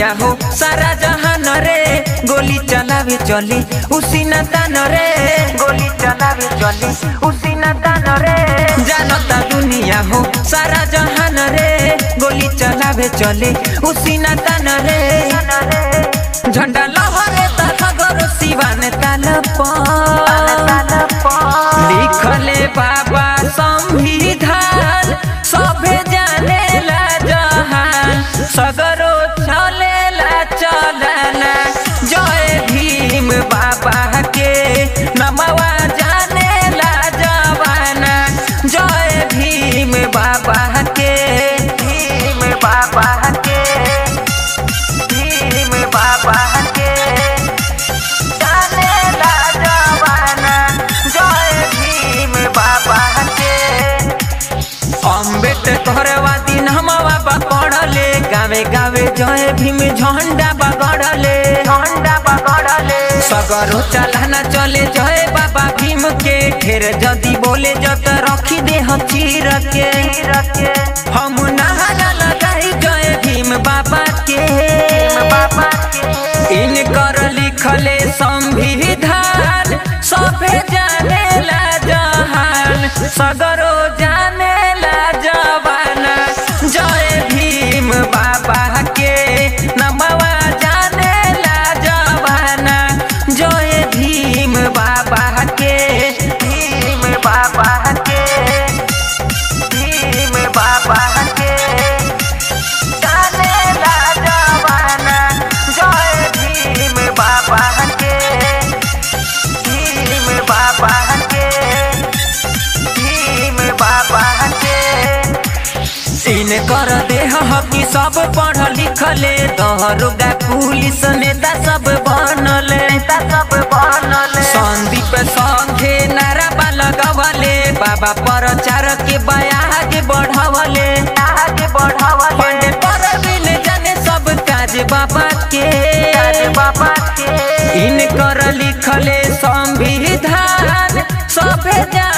दुनिया हो सारा जहान रे गोली चलावे चले उसी न तान रे गोली चलावे चले उसी न तान रे जानता दुनिया हो सारा जहान रे गोली चलावे चले उसी न तान रे झंडा लहरे तखगरो सिवान ताल लिखले बाबा संविधान सभे जानेला जहान सगरो चलेला चलना जय भीम बाबा के नमवा जानेला जवाना जय भीम बाबा के भीम बाबा के भीम बाबा के जानेला जवाना जय भीम बाबा के अम्बेडकर वादी नमवा पकड़ले गावे गावे जय भीम झंडा बगड़ले झंडा बगड़ले सगरो चलाना चले जय बाबा भीम के ढेर जदी बोले जत रखी दे हम चीर के हम नहाना लगाई जय भीम बाबा के बाबा के इनकर लिखले संविधान सभे जानेला जहान सगरो जानेला जवाना जय भीम बाबा के नमवा जानेला जवाना जय भीम बाबा के भीम बाबा के भीम बाबा के जानेला जवाना जय भीम बाबा के भीम बाबा के भीम बाबा के इन कर देह हकी सब पढ़ लिखले दहरोगा पुलिस नेता सब बनले नेता सब बनले संदीप संघे नारा लगवले बाबा प्रचार के बयाग बढ़वले आगे बढ़वले पर बिन जाने सब काज बाबा के काज बाबा के इन कर लिखले संविधान सभे जा